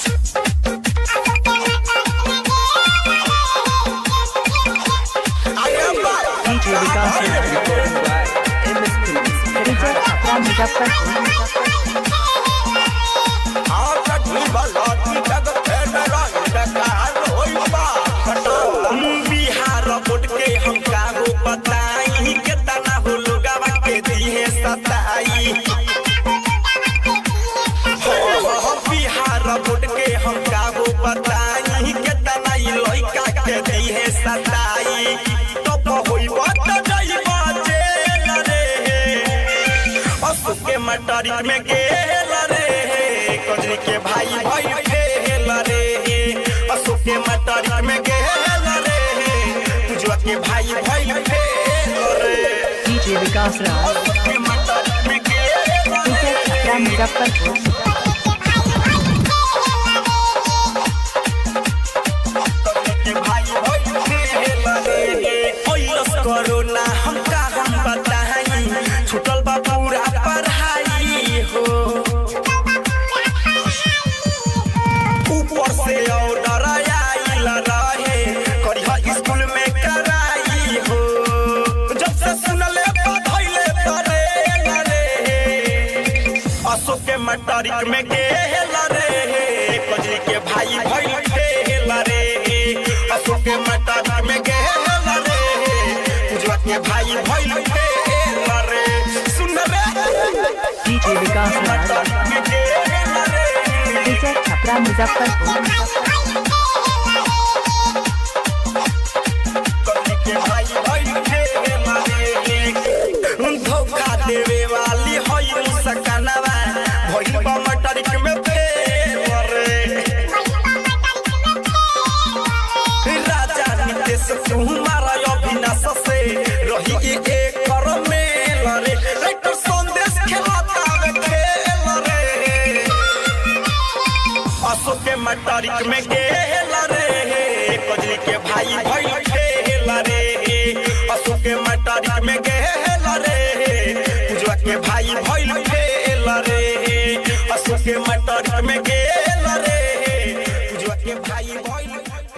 DJ Vikas recording by MS Films. Result Chhapra Muzaffarpur Bihar board के हम काहो बताई केतना हो लोगवा के दिए सताई हो हो बिहार बोर्ड के हम काहो बताई केतना ई लइका के दिए सताई तो होई बात जाइबा जेल रे असु के मटरिक में गेल रे कजरी के भाई भाई फेल रे असु के मटरिक में गेल रे पूजवा के भाई भाई फेल रे DJ Vikas Raj. असु के मटरिक में गेल रिजल्ट छपरा मुजफ्फरपुर के भाई भाई फेल रे ओइलस कोरोना हम का हम बताई छुटल बा पूरा पढ़ाई हो ऊपर से ऑर्डर आइल रहे करिया स्कूल में कराई हो जब से सुनले बधैले तरे रे अशोक के मटरिक में गेल रे कजरी के भाई भइल फेल रे अशोक के मटरिक में गेल रे पूजवा के भाई भइल फेल रे सुन रे DJ Vikas Raj. मटरिक में गेल रे रिजल्ट छपरा मुजफ्फरपुर धोखा देवे वाली हई सकनवा भइल बा मटरिक में फेवर राजा नितेश कुमार अविनाश से रही एक कर मेल रे राइटर संदेश खेलता वे खेल रे अशोक के मटरिक में गेल रे कजरी के भाई भइल खेल रे अशोक के मटरिक में गेल रे पूजवा के भाई भइल खेल रे अशोक के मटरिक में गेल रे पूजवा के भाई भइल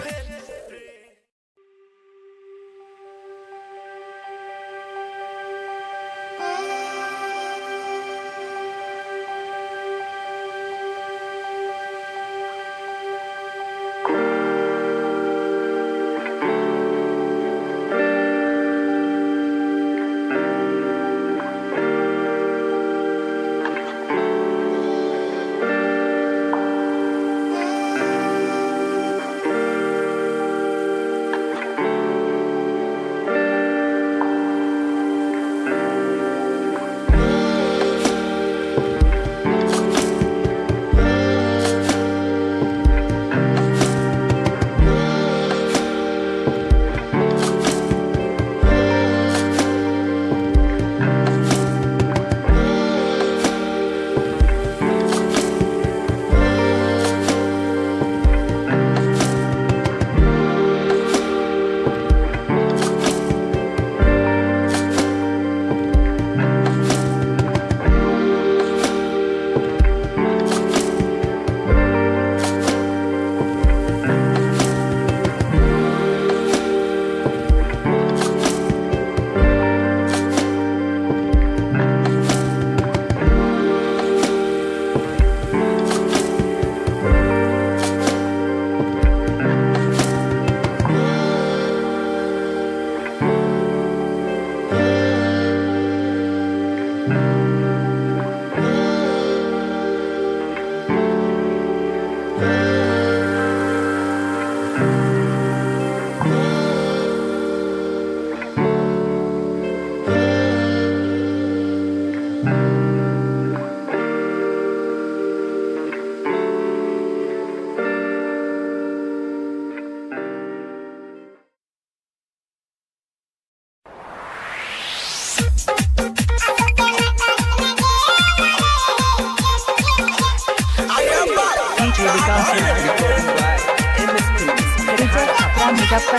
DJ Vikas Raj. Recording by MS Films. Result Chhapra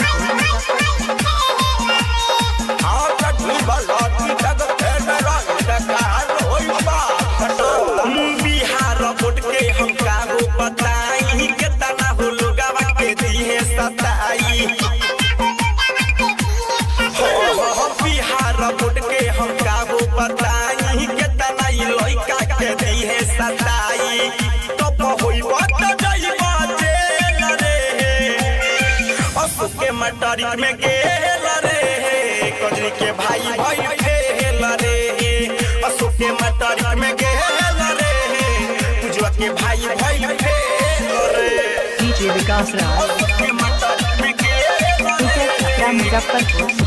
Muzaffarpur Bihar board के हम काहो बताई मटरिक में गेल रे कजरी के भाई भाई फेल रे अशोक के मटरिक में गेल रे पूजवा के भाई भाई फेल रे डीजे विकास राज के मटरिक में गेल डीजे छपरा मुजफ्फरपुर